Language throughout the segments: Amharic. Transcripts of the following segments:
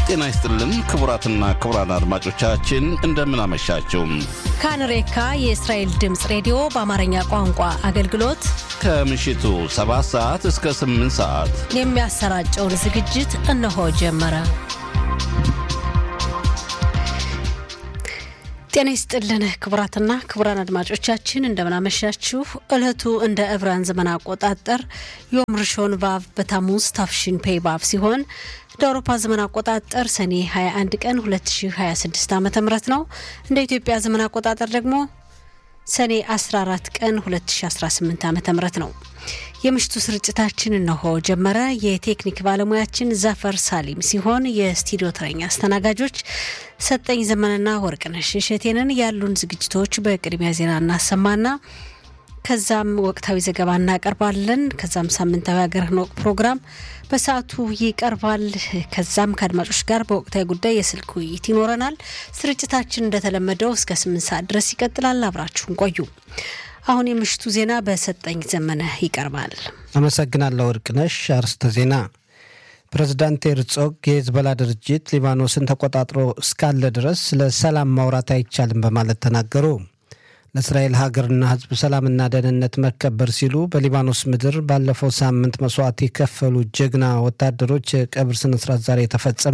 ጤና ይስጥልን ክቡራትና ክቡራን አድማጮቻችን እንደምን አመሻችሁ። ካንሬካ የእስራኤል ድምፅ ሬዲዮ በአማርኛ ቋንቋ አገልግሎት ከምሽቱ 7 ሰዓት እስከ 8 ሰዓት የሚያሰራጨውን ዝግጅት እነሆ ጀመረ። ጤና ይስጥልን ክቡራትና ክቡራን አድማጮቻችን እንደምናመሻችሁ። ዕለቱ እንደ ዕብራን ዘመን አቆጣጠር ዮም ርሾን ቫቭ በታሙዝ ታፍሽን ፔይ ባቭ ሲሆን እንደ አውሮፓ ዘመን አቆጣጠር ሰኔ 21 ቀን 2026 ዓ ም ነው። እንደ ኢትዮጵያ ዘመን አቆጣጠር ደግሞ ሰኔ 14 ቀን 2018 ዓ ም ነው። የምሽቱ ስርጭታችን እነሆ ጀመረ። የቴክኒክ ባለሙያችን ዘፈር ሳሊም ሲሆን የስቱዲዮ ተረኛ አስተናጋጆች ሰጠኝ ዘመንና ወርቅነሽ እሸቴንን። ያሉን ዝግጅቶች በቅድሚያ ዜና እናሰማና ከዛም ወቅታዊ ዘገባ እናቀርባለን። ከዛም ሳምንታዊ ሀገርህን ወቅ ፕሮግራም በሰዓቱ ይቀርባል። ከዛም ከአድማጮች ጋር በወቅታዊ ጉዳይ የስልክ ውይይት ይኖረናል። ስርጭታችን እንደተለመደው እስከ ስምንት ሰዓት ድረስ ይቀጥላል። አብራችሁን ቆዩ። አሁን የምሽቱ ዜና በሰጠኝ ዘመነ ይቀርባል። አመሰግናለሁ ወርቅነሽ። አርስተ ዜና ፕሬዝዳንት ሄርጾግ የሄዝቦላ ድርጅት ሊባኖስን ተቆጣጥሮ እስካለ ድረስ ስለ ሰላም ማውራት አይቻልም በማለት ተናገሩ። ለእስራኤል ሀገርና ሕዝብ ሰላምና ደህንነት መከበር ሲሉ በሊባኖስ ምድር ባለፈው ሳምንት መስዋዕት የከፈሉ ጀግና ወታደሮች የቀብር ስነስርዓት ዛሬ ተፈጸመ።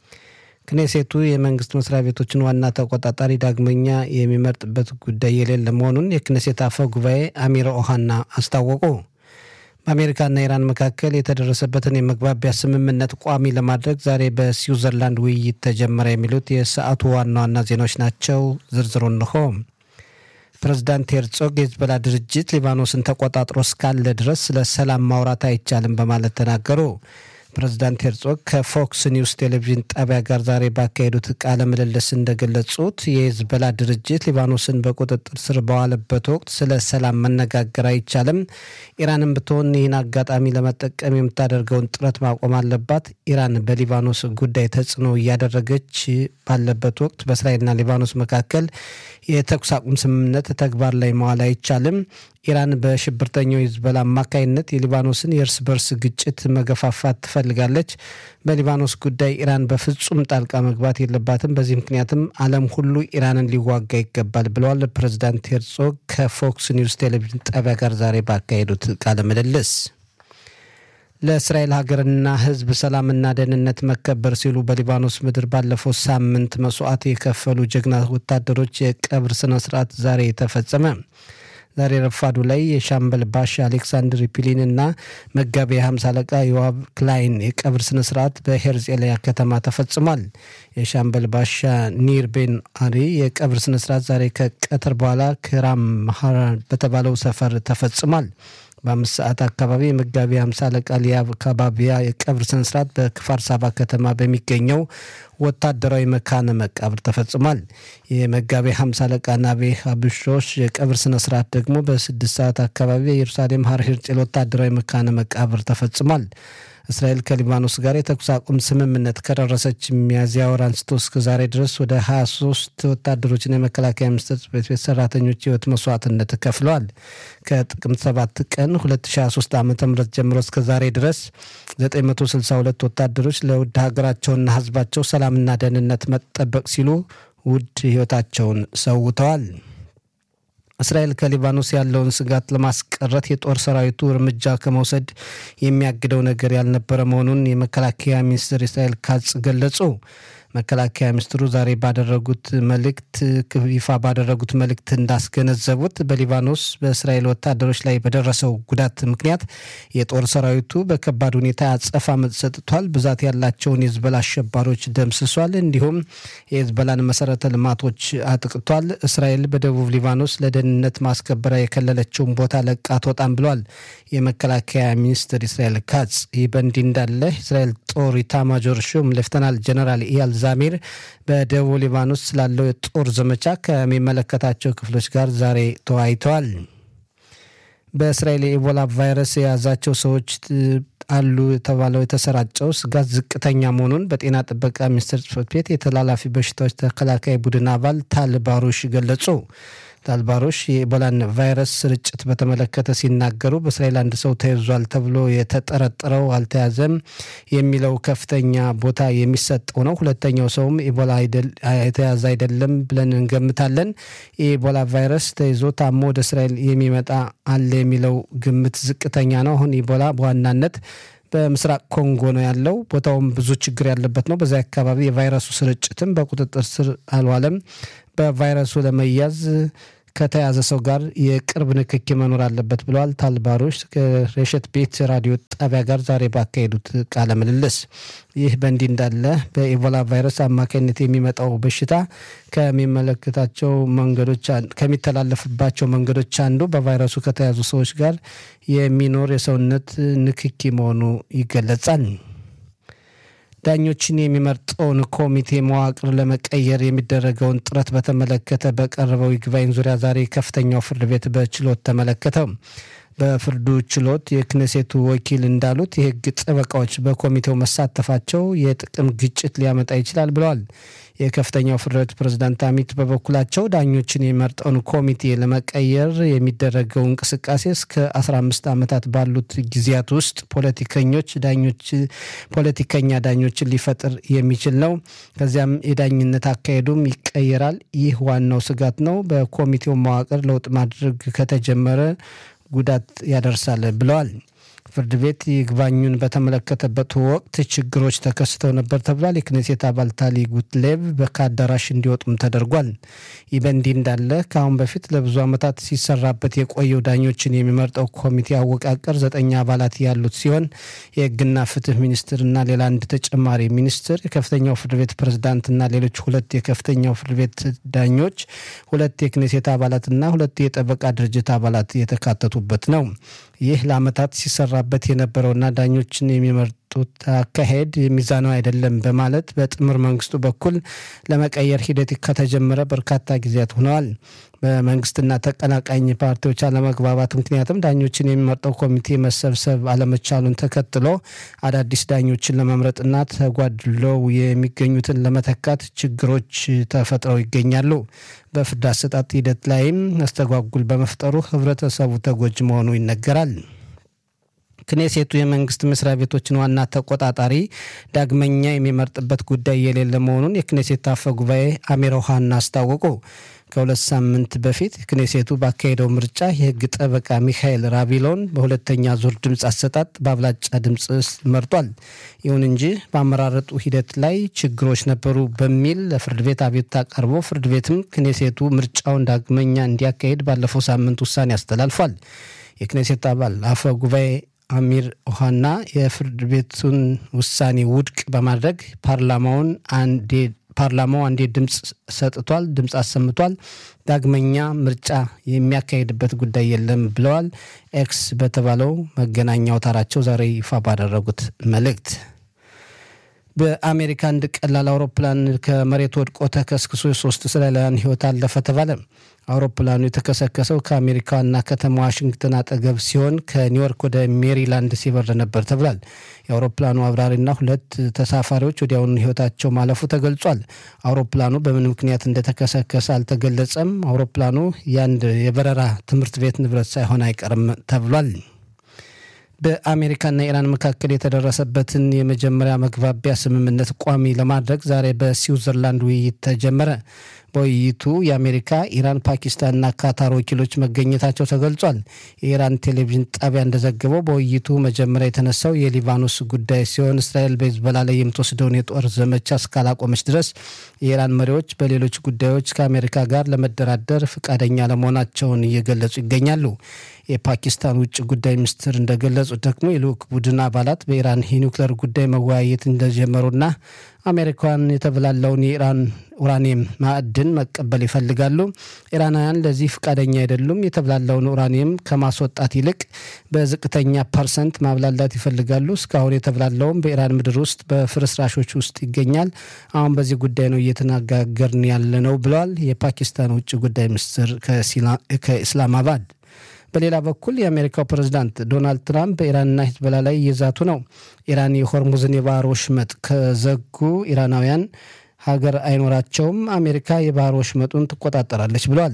ክኔሴቱ የመንግስት መስሪያ ቤቶችን ዋና ተቆጣጣሪ ዳግመኛ የሚመርጥበት ጉዳይ የሌለ መሆኑን የክኔሴት አፈ ጉባኤ አሚር ኦሃና አስታወቁ። በአሜሪካና ኢራን መካከል የተደረሰበትን የመግባቢያ ስምምነት ቋሚ ለማድረግ ዛሬ በስዊዘርላንድ ውይይት ተጀመረ። የሚሉት የሰዓቱ ዋና ዋና ዜናዎች ናቸው። ዝርዝሩ እንሆ። ፕሬዝዳንት ሄርጾግ የሄዝቦላ ድርጅት ሊባኖስን ተቆጣጥሮ እስካለ ድረስ ስለ ሰላም ማውራት አይቻልም በማለት ተናገሩ። ፕሬዝዳንት ሄርጾግ ከፎክስ ኒውስ ቴሌቪዥን ጣቢያ ጋር ዛሬ ባካሄዱት ቃለ ምልልስ እንደገለጹት የሄዝቦላ ድርጅት ሊባኖስን በቁጥጥር ስር በዋለበት ወቅት ስለ ሰላም መነጋገር አይቻልም። ኢራንም ብትሆን ይህን አጋጣሚ ለመጠቀም የምታደርገውን ጥረት ማቆም አለባት። ኢራን በሊባኖስ ጉዳይ ተጽዕኖ እያደረገች ባለበት ወቅት በእስራኤልና ሊባኖስ መካከል የተኩስ አቁም ስምምነት ተግባር ላይ መዋል አይቻልም። ኢራን በሽብርተኛው ሂዝቦላ አማካይነት የሊባኖስን የእርስ በርስ ግጭት መገፋፋት ትፈልጋለች። በሊባኖስ ጉዳይ ኢራን በፍጹም ጣልቃ መግባት የለባትም። በዚህ ምክንያትም ዓለም ሁሉ ኢራንን ሊዋጋ ይገባል ብለዋል ፕሬዚዳንት ሄርጾግ ከፎክስ ኒውስ ቴሌቪዥን ጣቢያ ጋር ዛሬ ባካሄዱት ቃለ ምልልስ። ለእስራኤል ሀገርና ሕዝብ ሰላምና ደህንነት መከበር ሲሉ በሊባኖስ ምድር ባለፈው ሳምንት መስዋዕት የከፈሉ ጀግና ወታደሮች የቀብር ስነ ስርዓት ዛሬ ተፈጸመ። ዛሬ ረፋዱ ላይ የሻምበል ባሻ አሌክሳንድር ፒሊን እና መጋቢ የሀምሳ አለቃ ዮዋብ ክላይን የቀብር ስነ ስርዓት በሄርጼሊያ ከተማ ተፈጽሟል። የሻምበል ባሻ ኒር ቤን አሪ የቀብር ስነ ስርዓት ዛሬ ከቀትር በኋላ ክራም ማሃራን በተባለው ሰፈር ተፈጽሟል። በአምስት ሰዓት አካባቢ የመጋቢ ሀምሳ አለቃ ሊያብ ካባቢያ የቀብር ስነስርዓት በክፋር ሳባ ከተማ በሚገኘው ወታደራዊ መካነ መቃብር ተፈጽሟል። የመጋቢ ሀምሳ አለቃ ናቤ ሀብሾች የቀብር ስነስርዓት ደግሞ በስድስት ሰዓት አካባቢ የኢየሩሳሌም ሀር ሄርጼል ወታደራዊ መካነ መቃብር ተፈጽሟል። እስራኤል ከሊባኖስ ጋር የተኩስ አቁም ስምምነት ከደረሰች ሚያዝያ ወር አንስቶ እስከ ዛሬ ድረስ ወደ 23 ወታደሮችና የመከላከያ ሚኒስቴር ጽሕፈት ቤት ሰራተኞች ሕይወት መስዋዕትነት ከፍለዋል። ከጥቅምት 7 ቀን 2023 ዓ ም ጀምሮ እስከ ዛሬ ድረስ 962 ወታደሮች ለውድ ሀገራቸውና ሕዝባቸው ሰላምና ደህንነት መጠበቅ ሲሉ ውድ ሕይወታቸውን ሰውተዋል። እስራኤል ከሊባኖስ ያለውን ስጋት ለማስቀረት የጦር ሰራዊቱ እርምጃ ከመውሰድ የሚያግደው ነገር ያልነበረ መሆኑን የመከላከያ ሚኒስትር እስራኤል ካጽ ገለጹ። መከላከያ ሚኒስትሩ ዛሬ ባደረጉት መልእክት ይፋ ባደረጉት መልእክት እንዳስገነዘቡት በሊባኖስ በእስራኤል ወታደሮች ላይ በደረሰው ጉዳት ምክንያት የጦር ሰራዊቱ በከባድ ሁኔታ አጸፋ ምት ሰጥቷል። ብዛት ያላቸውን የህዝበላ አሸባሪዎች ደምስሷል። እንዲሁም የህዝበላን መሰረተ ልማቶች አጥቅቷል። እስራኤል በደቡብ ሊባኖስ ለደህንነት ማስከበሪያ የከለለችውን ቦታ ለቃ አትወጣም ብሏል የመከላከያ ሚኒስትር እስራኤል ካጽ። ይህ በእንዲህ እንዳለ እስራኤል ጦር ኢታማጆር ሹም ሌፍተናል ጀነራል ኢያል ዛሚር በደቡብ ሊባኖስ ስላለው የጦር ዘመቻ ከሚመለከታቸው ክፍሎች ጋር ዛሬ ተወያይተዋል። በእስራኤል የኢቦላ ቫይረስ የያዛቸው ሰዎች አሉ የተባለው የተሰራጨው ስጋት ዝቅተኛ መሆኑን በጤና ጥበቃ ሚኒስቴር ጽሕፈት ቤት የተላላፊ በሽታዎች ተከላካይ ቡድን አባል ታል ባሩሽ ገለጹ። ታልባሮሽ የኢቦላን ቫይረስ ስርጭት በተመለከተ ሲናገሩ በእስራኤል አንድ ሰው ተይዟል ተብሎ የተጠረጠረው አልተያዘም የሚለው ከፍተኛ ቦታ የሚሰጠው ነው። ሁለተኛው ሰውም ኢቦላ የተያዘ አይደለም ብለን እንገምታለን። የኢቦላ ቫይረስ ተይዞ ታሞ ወደ እስራኤል የሚመጣ አለ የሚለው ግምት ዝቅተኛ ነው። አሁን ኢቦላ በዋናነት በምስራቅ ኮንጎ ነው ያለው። ቦታውም ብዙ ችግር ያለበት ነው። በዚያ አካባቢ የቫይረሱ ስርጭትም በቁጥጥር ስር አልዋለም። በቫይረሱ ለመያዝ ከተያዘ ሰው ጋር የቅርብ ንክኪ መኖር አለበት ብለዋል ታልባሮች ከሬሸት ቤት ራዲዮ ጣቢያ ጋር ዛሬ ባካሄዱት ቃለ ምልልስ። ይህ በእንዲህ እንዳለ በኢቦላ ቫይረስ አማካኝነት የሚመጣው በሽታ ከሚመለከታቸው መንገዶች ከሚተላለፍባቸው መንገዶች አንዱ በቫይረሱ ከተያዙ ሰዎች ጋር የሚኖር የሰውነት ንክኪ መሆኑ ይገለጻል። ዳኞችን የሚመርጠውን ኮሚቴ መዋቅር ለመቀየር የሚደረገውን ጥረት በተመለከተ በቀረበው ይግባኝ ዙሪያ ዛሬ ከፍተኛው ፍርድ ቤት በችሎት ተመለከተው። በፍርዱ ችሎት የክነሴቱ ወኪል እንዳሉት የሕግ ጠበቃዎች በኮሚቴው መሳተፋቸው የጥቅም ግጭት ሊያመጣ ይችላል ብለዋል። የከፍተኛው ፍርድ ቤት ፕሬዝዳንት አሚት በበኩላቸው ዳኞችን የሚመርጠውን ኮሚቴ ለመቀየር የሚደረገው እንቅስቃሴ እስከ 15 ዓመታት ባሉት ጊዜያት ውስጥ ፖለቲከኞች ዳኞች ፖለቲከኛ ዳኞችን ሊፈጥር የሚችል ነው። ከዚያም የዳኝነት አካሄዱም ይቀየራል። ይህ ዋናው ስጋት ነው። በኮሚቴው መዋቅር ለውጥ ማድረግ ከተጀመረ ጉዳት ያደርሳል ብለዋል። ፍርድ ቤት ይግባኙን በተመለከተበት ወቅት ችግሮች ተከስተው ነበር ተብሏል። የክኔሴት አባል ታሊ ጉትሌቭ ከአዳራሽ እንዲወጡም ተደርጓል። ይህ በእንዲህ እንዳለ ከአሁን በፊት ለብዙ ዓመታት ሲሰራበት የቆየው ዳኞችን የሚመርጠው ኮሚቴ አወቃቀር ዘጠኝ አባላት ያሉት ሲሆን የሕግና ፍትህ ሚኒስትርና ሌላ አንድ ተጨማሪ ሚኒስትር፣ የከፍተኛው ፍርድ ቤት ፕሬዝዳንትና ሌሎች ሁለት የከፍተኛው ፍርድ ቤት ዳኞች፣ ሁለት የክኔሴት አባላትና ሁለት የጠበቃ ድርጅት አባላት የተካተቱበት ነው። ይህ ለዓመታት ሲሰራበት የነበረውና ዳኞችን የሚመርጡት አካሄድ ሚዛናዊ አይደለም በማለት በጥምር መንግስቱ በኩል ለመቀየር ሂደት ከተጀመረ በርካታ ጊዜያት ሆነዋል። በመንግስትና ተቀናቃኝ ፓርቲዎች አለመግባባት ምክንያትም ዳኞችን የሚመርጠው ኮሚቴ መሰብሰብ አለመቻሉን ተከትሎ አዳዲስ ዳኞችን ለመምረጥና ተጓድለው የሚገኙትን ለመተካት ችግሮች ተፈጥረው ይገኛሉ። በፍርድ አሰጣጥ ሂደት ላይም መስተጓጉል በመፍጠሩ ህብረተሰቡ ተጎጂ መሆኑ ይነገራል። ክኔሴቱ የመንግስት መስሪያ ቤቶችን ዋና ተቆጣጣሪ ዳግመኛ የሚመርጥበት ጉዳይ የሌለ መሆኑን የክኔሴት አፈ ጉባኤ አሚር ኦሃና አስታወቁ። ከሁለት ሳምንት በፊት ክኔሴቱ ባካሄደው ምርጫ የህግ ጠበቃ ሚካኤል ራቢሎን በሁለተኛ ዙር ድምፅ አሰጣጥ በአብላጫ ድምፅ መርጧል። ይሁን እንጂ በአመራረጡ ሂደት ላይ ችግሮች ነበሩ በሚል ለፍርድ ቤት አቤቱታ ቀርቦ ፍርድ ቤትም ክኔሴቱ ምርጫውን ዳግመኛ እንዲያካሄድ ባለፈው ሳምንት ውሳኔ አስተላልፏል። የክኔሴት አባል አፈ ጉባኤ አሚር ኦሃና የፍርድ ቤቱን ውሳኔ ውድቅ በማድረግ ፓርላማውን አንዴ ፓርላማው አንዴ ድምፅ ሰጥቷል፣ ድምፅ አሰምቷል። ዳግመኛ ምርጫ የሚያካሄድበት ጉዳይ የለም ብለዋል። ኤክስ በተባለው መገናኛ አውታራቸው ዛሬ ይፋ ባደረጉት መልእክት በአሜሪካ አንድ ቀላል አውሮፕላን ከመሬት ወድቆ ተከስክሶ የሶስት እስራኤላውያን ሕይወት አለፈ ተባለ። አውሮፕላኑ የተከሰከሰው ከአሜሪካ ዋና ከተማ ዋሽንግተን አጠገብ ሲሆን ከኒውዮርክ ወደ ሜሪላንድ ሲበር ነበር ተብሏል። የአውሮፕላኑ አብራሪና ሁለት ተሳፋሪዎች ወዲያውኑ ሕይወታቸው ማለፉ ተገልጿል። አውሮፕላኑ በምን ምክንያት እንደተከሰከሰ አልተገለጸም። አውሮፕላኑ የአንድ የበረራ ትምህርት ቤት ንብረት ሳይሆን አይቀርም ተብሏል። በአሜሪካና ኢራን መካከል የተደረሰበትን የመጀመሪያ መግባቢያ ስምምነት ቋሚ ለማድረግ ዛሬ በስዊዘርላንድ ውይይት ተጀመረ። በውይይቱ የአሜሪካ፣ ኢራን፣ ፓኪስታንና ካታር ወኪሎች መገኘታቸው ተገልጿል። የኢራን ቴሌቪዥን ጣቢያ እንደዘገበው በውይይቱ መጀመሪያ የተነሳው የሊባኖስ ጉዳይ ሲሆን እስራኤል በሂዝቦላ ላይ የምትወስደውን የጦር ዘመቻ እስካላቆመች ድረስ የኢራን መሪዎች በሌሎች ጉዳዮች ከአሜሪካ ጋር ለመደራደር ፈቃደኛ ለመሆናቸውን እየገለጹ ይገኛሉ። የፓኪስታን ውጭ ጉዳይ ሚኒስትር እንደገለጹት ደግሞ የልዑክ ቡድን አባላት በኢራን የኒውክሌር ጉዳይ መወያየት እንደጀመሩና አሜሪካን የተበላላውን የኢራን ኡራኒየም ማዕድን መቀበል ይፈልጋሉ። ኢራናውያን ለዚህ ፈቃደኛ አይደሉም። የተብላላውን ኡራኒየም ከማስወጣት ይልቅ በዝቅተኛ ፐርሰንት ማብላላት ይፈልጋሉ። እስካሁን የተብላላውም በኢራን ምድር ውስጥ በፍርስራሾች ውስጥ ይገኛል። አሁን በዚህ ጉዳይ ነው እየተነጋገርን ያለ ነው ብለዋል የፓኪስታን ውጭ ጉዳይ ሚኒስትር ከኢስላማባድ። በሌላ በኩል የአሜሪካው ፕሬዝዳንት ዶናልድ ትራምፕ በኢራንና ሂዝቦላ ላይ እየዛቱ ነው። ኢራን የሆርሙዝን የባህር ወሽመጥ ከዘጉ ኢራናውያን ሀገር አይኖራቸውም፣ አሜሪካ የባህር ወሽመጡን ትቆጣጠራለች ብለዋል።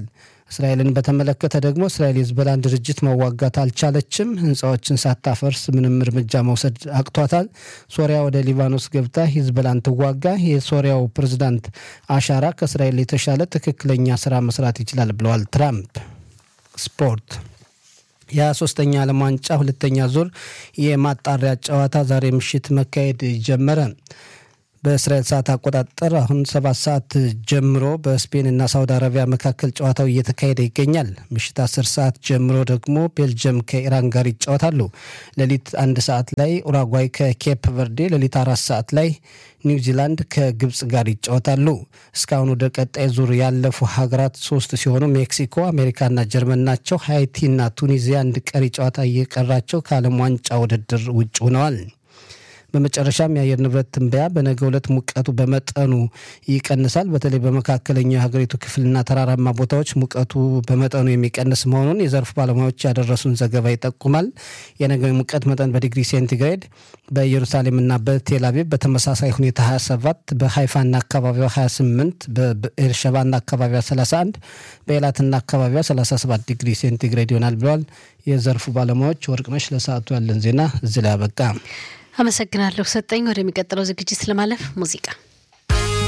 እስራኤልን በተመለከተ ደግሞ እስራኤል የህዝቦላን ድርጅት መዋጋት አልቻለችም። ህንፃዎችን ሳታፈርስ ምንም እርምጃ መውሰድ አቅቷታል። ሶሪያ ወደ ሊባኖስ ገብታ ሂዝቦላን ትዋጋ። የሶሪያው ፕሬዝዳንት አሻራ ከእስራኤል የተሻለ ትክክለኛ ስራ መስራት ይችላል ብለዋል ትራምፕ። ስፖርት የሶስተኛ ዓለም ዋንጫ ሁለተኛ ዙር የማጣሪያ ጨዋታ ዛሬ ምሽት መካሄድ ጀመረ። በእስራኤል ሰዓት አቆጣጠር አሁን ሰባት ሰዓት ጀምሮ በስፔንና ሳውዲ አረቢያ መካከል ጨዋታው እየተካሄደ ይገኛል። ምሽት አስር ሰዓት ጀምሮ ደግሞ ቤልጅየም ከኢራን ጋር ይጫወታሉ። ሌሊት አንድ ሰዓት ላይ ኡራጓይ ከኬፕ ቨርዴ፣ ሌሊት አራት ሰዓት ላይ ኒውዚላንድ ከግብፅ ጋር ይጫወታሉ። እስካሁን ወደ ቀጣይ ዙር ያለፉ ሀገራት ሶስት ሲሆኑ ሜክሲኮ፣ አሜሪካና ጀርመን ናቸው። ሃይቲና ቱኒዚያ አንድ ቀሪ ጨዋታ እየቀራቸው ከዓለም ዋንጫ ውድድር ውጭ ሆነዋል። በመጨረሻም የአየር ንብረት ትንበያ በነገ ዕለት ሙቀቱ በመጠኑ ይቀንሳል። በተለይ በመካከለኛው የሀገሪቱ ክፍልና ተራራማ ቦታዎች ሙቀቱ በመጠኑ የሚቀንስ መሆኑን የዘርፉ ባለሙያዎች ያደረሱን ዘገባ ይጠቁማል። የነገው ሙቀት መጠን በዲግሪ ሴንቲግሬድ በኢየሩሳሌምና በቴልአቪቭ በተመሳሳይ ሁኔታ 27፣ በሀይፋና አካባቢዋ 28፣ በኤርሸባና አካባቢዋ 31፣ በኤላትና አካባቢዋ 37 ዲግሪ ሴንቲግሬድ ይሆናል ብለዋል የዘርፉ ባለሙያዎች። ወርቅነሽ ለሰዓቱ ያለን ዜና እዚህ ላይ አበቃ። አመሰግናለሁ ሰጠኝ። ወደሚቀጥለው ዝግጅት ለማለፍ ሙዚቃ